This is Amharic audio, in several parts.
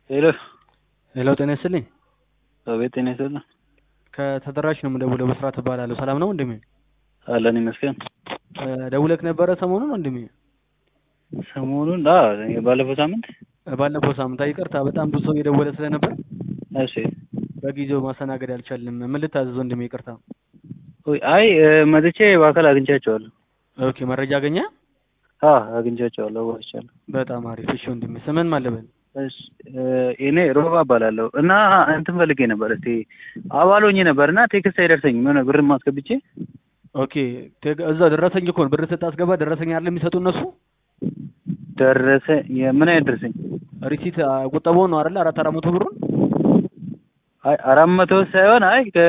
ሄሎ ሄሎ ጤና ይስጥልኝ። አቤት ጤና ይስጥልኝ። ከተደራሽ ነው የምደውለው። በስርዓት እባላለሁ። ሰላም ነው ወንድሜ? አለን ይመስገን። እ ደውለክ ነበረ ሰሞኑን ወንድሜ? ሰሞኑን አ ባለፈው ሳምንት እ ባለፈው ሳምንት ይቅርታ፣ በጣም ብዙ ሰው እየደወለ ስለነበር እሺ። በጊዜው ማስተናገድ አልቻልንም። ምን ልታዘዝ ወንድሜ? ይቅርታ። ወይ አይ እ መጥቼ በአካል አግኝቻቸዋለሁ። ኦኬ፣ መረጃ አገኘ? አ አግኝቻቸዋለሁ፣ አዋርቻለሁ። በጣም አሪፍ። እሺ ወንድሜ፣ ስምን ማን ልበል? እሺ እ እኔ ሮባ እባላለሁ እና እንትን ፈልጌ ነበር እስቲ አባል ሆኜ ነበር እና ቴክስት አይደርሰኝም የሆነ ብርም አስገብቼ ኦኬ፣ ቴግ- እዛ ደረሰኝ እኮ ነው። ብር ስታስገባ ደረሰኝ አይደል የሚሰጡ እነሱ? ደረሰ የምን አይነት ደረሰኝ? ሪሲት አ፣ ቁጠባው ነው አይደል? አራት አራት መቶ ብሩን አይ አራት መቶ ሳይሆን አይ ከ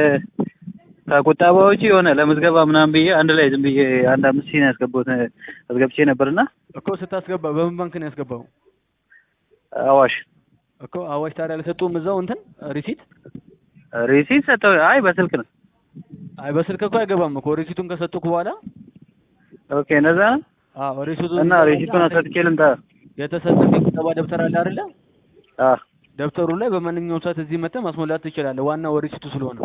ከቁጠባ ውጪ የሆነ ለምዝገባ ምናምን ብዬ አንድ ላይ ዝም ብዬ አንድ አምስት ሺህ ነው ያስገባሁት አስገብቼ ነበርና እኮ ስታስገባ በምን ባንክ ነው ያስገባው? አዋሽ እኮ አዋሽ ታዲያ አልሰጡም እዛው እንትን ሪሲት? ሪሲት ሰጠው። አይ በስልክ ነው። አይ በስልክ እኮ አይገባም እኮ ሪሲቱን ከሰጡክ በኋላ ኦኬ እንደዛ ነው አዎ ሪሲቱን እና ሪሲቱን ሰጥቼ ልምጣ። የተሰጠህ የቁጠባ ደብተር አለ አይደለ? አ ደብተሩ ላይ በማንኛውም ሰዓት እዚህ መጥተህ ማስሞላት ትችላለህ። ዋናው ሪሲቱ ስለሆነ።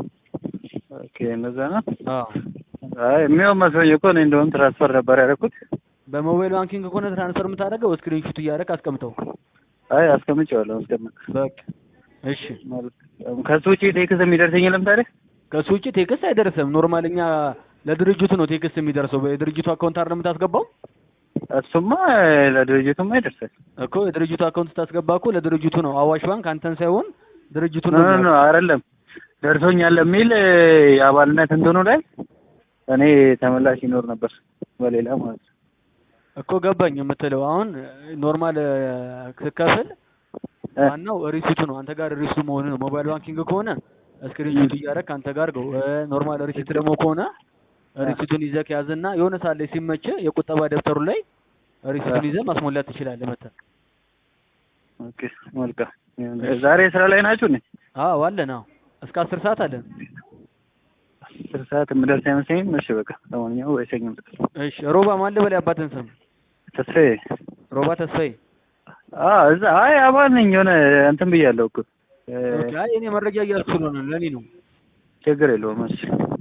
ኦኬ እንደዛ ነው። አዎ አይ የሚሆን መስሎኝ እኮ እኔ እንደውም ትራንስፈር ነበር ያደረኩት። በሞባይል ባንኪንግ ከሆነ ትራንስፈር የምታደርገው ስክሪንሾት እያደረግ አስቀምጠው። አይ አስቀምጬዋለሁ አስቀምጥ በቃ እሺ። ከሱ ውጪ ቴክስት የሚደርሰኝ የለም ታዲያ? ከሱ ውጭ ቴክስት አይደርስም። ኖርማል እኛ ለድርጅቱ ነው ቴክስት የሚደርሰው። የድርጅቱ አካውንት አይደል የምታስገባው እሱማ ለድርጅቱማ ይደርሳል። እኮ የድርጅቱ አካውንት ስታስገባ እኮ ለድርጅቱ ነው። አዋሽ ባንክ አንተን ሳይሆን ድርጅቱ ኖ ነው። ኖ ኖ አይደለም ደርሶኛል የሚል የአባልነት እንትኑ ላይ እኔ ተመላሽ ይኖር ነበር በሌላ ማለት ነው። እኮ ገባኝ የምትለው አሁን ኖርማል ስከፍል እ ዋናው ሪሲቱ ነው። አንተ ጋር ሪሲቱ መሆኑ ነው። ሞባይል ባንኪንግ ከሆነ ስክሪንሾት እያደረግ አንተ ጋር ገው ኖርማል ሪሲት ደግሞ ከሆነ ሪሲቱን ይዘህ ያዝና የሆነ ሰዓት ላይ ሲመችህ የቁጠባ ደብተሩ ላይ ሪሲቱን ይዘህ ማስሞላት ትችላለህ መተህ። ኦኬ መልካም። ዛሬ ስራ ላይ ናችሁ እንዴ? አዎ አለን። አዎ እስከ አስር ሰዓት አለን። አስር ሰዓት የምደርስ አይመስለኝም። እሺ በቃ ለማንኛውም ወይ ሰኞ ልደርስ። እሺ ሮባ ማን ልበል? ያባትን ስም ተስፋዬ ሮባ ተስፋዬ። አ እዛ አይ አባል ነኝ የሆነ እንትን ብያለሁ እኮ እ ኦኬ። አይ እኔ መረጃ እያልኩ ስለሆነ ለኔ ነው። ችግር የለውም። እሺ